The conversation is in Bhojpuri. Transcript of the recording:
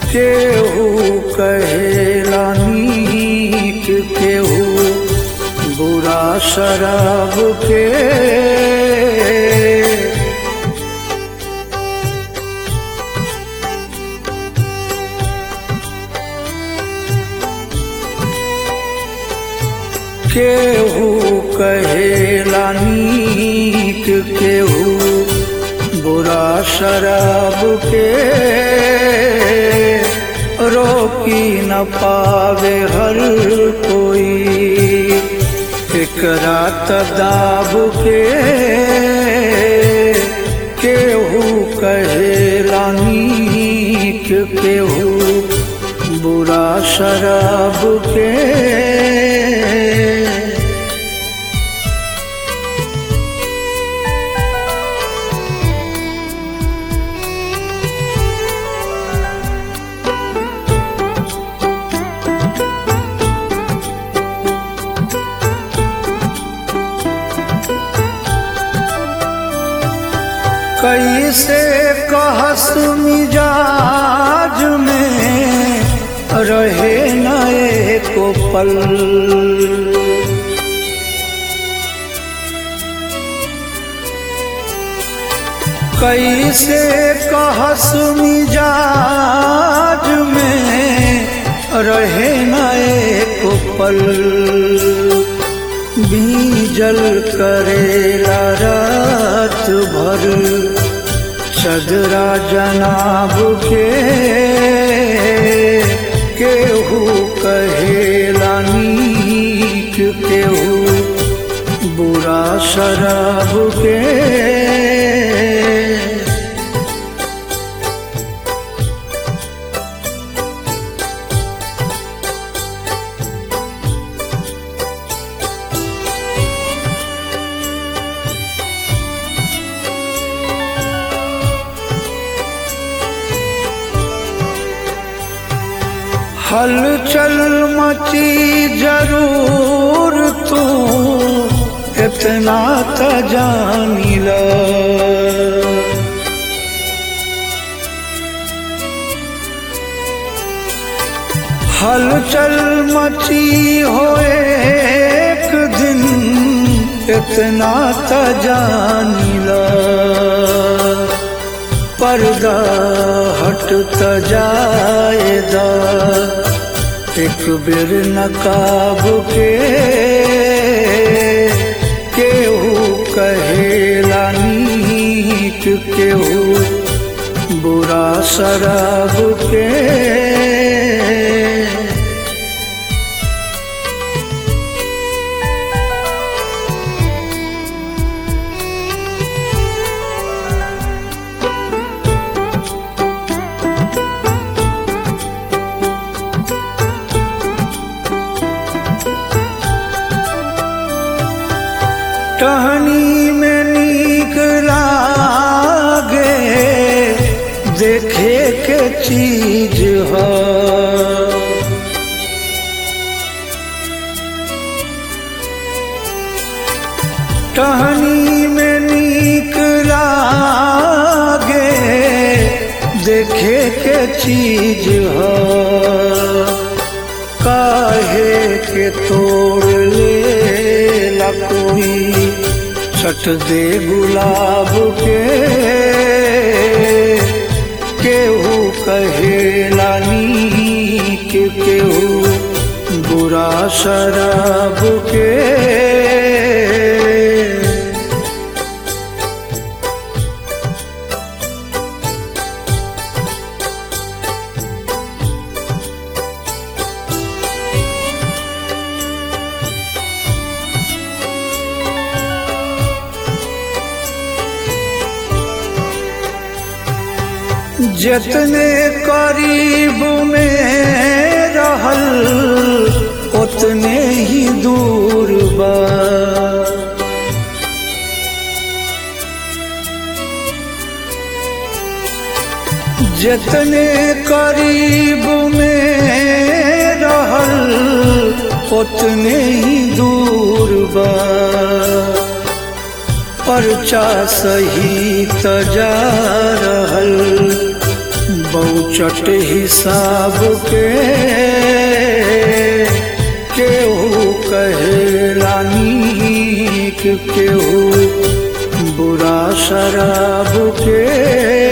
केहू कहेला नीक केहू बुरा शराब के केहू कहेला नीक केहू बुरा शराब के रोकी न पावे हर कोई एकरा तदाब के केहू कहेला नीक केहू बुरा शराब के कैसे कहस मिजाज में रहे न एको पल कैसे कहस मिजाज में रहे न एको पल बीजल करेला रात भर सदरा जनाब के केहू कहेला नीक केहू बुरा शराब के हलचल मची जरूर तू इतना त जानिल हलचल मची हो एक दिन इतना त जानिल पर्दा हटत जाएदा एक बेर नकाब के केहू कहेला नीक केहू बुरा शराब के टहनी में नीक लागे देखे के चीज है टहनी में नीक लागे देखे के चीज है काहे के तोड़ ले ला कोई छट दे गुलाब के केहू कहेला नीक केहू बुरा शराब के जतने करीब में रहल उतने ही दूर बा जतने करीब में रहल उतने ही दूर बा पर्चा सही त जा रहल पहुँचट हिसाब के केहू कहेला नीक केहू बुरा शराब के